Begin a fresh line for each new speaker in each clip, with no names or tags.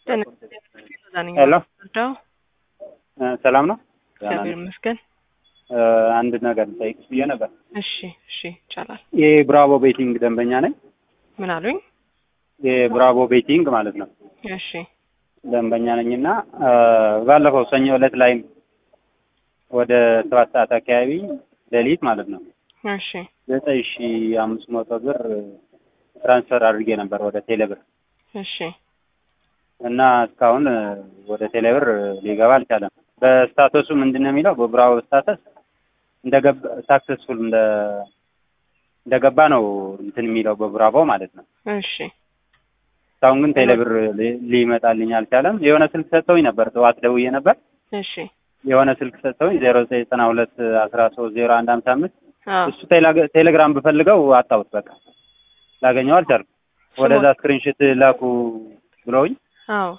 ሄሎ
ወርዳው
ሰላም ነው?
እግዚአብሔር ይመስገን።
አንድ ነገር ልጠይቅሽ ብዬ ነበር።
እሺ እሺ ይቻላል።
የብራቮ ቤቲንግ ደንበኛ ነኝ።
ምን አሉኝ?
የብራቮ ቤቲንግ ማለት ነው
እሺ
ደንበኛ ነኝ እና ባለፈው ሰኞ ዕለት ላይም ወደ ሰባት ሰዓት አካባቢ ሌሊት ማለት ነው
እሺ
ዘጠኝ ሺ አምስት መቶ ብር ትራንስፈር አድርጌ ነበር ወደ ቴሌብር
እሺ
እና እስካሁን ወደ ቴሌብር ሊገባ አልቻለም። በስታተሱ ምንድን ነው የሚለው? በብራቮ ስታተስ እንደገባ ሳክሰስፉል እንደ እንደገባ ነው እንትን የሚለው በብራቮ ማለት ነው።
እሺ
እስካሁን ግን ቴሌብር ሊ- ሊመጣልኝ አልቻለም። የሆነ ስልክ ሰጥተውኝ ነበር፣ ጠዋት ደውዬ ነበር።
እሺ
የሆነ ስልክ ሰጥተውኝ ዜሮ ዘጠኝ ዘጠና ሁለት አስራ ሶስት ዜሮ አንድ ሀምሳ አምስት
አዎ
እሱ ቴሌግ- ቴሌግራም ብፈልገው አጣሁት። በቃ ላገኘው አልቻልኩም። ወደዛ ስክሪንሽት ላኩ ብለውኝ
አዎ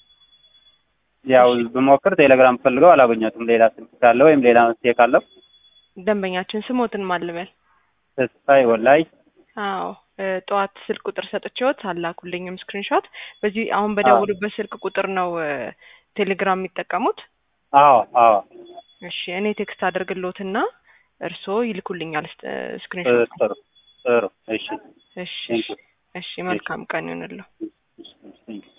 ያው ብሞክር ቴሌግራም ፈልገው አላገኘሁትም። ሌላ ስልክ ካለ ወይም ሌላ መፍትሄ ካለው
ደንበኛችን ስሞትን ማልበል
ተስፋዬ ወላይ
አዎ እ ጠዋት ስልክ ቁጥር ሰጥቼዎት አላኩልኝም ስክሪንሾት። በዚህ አሁን በደውሉበት ስልክ ቁጥር ነው እ ቴሌግራም የሚጠቀሙት?
አዎ አዎ
እሺ እኔ ቴክስት አድርግልዎትና እርስዎ ይልኩልኛል ስ- ስክሪንሾት።
ጥሩ ጥሩ እሺ
እሺ
ቴንክ ዩ
እሺ መልካም ቀን ይሁንልዎ።
ቴንክ ዩ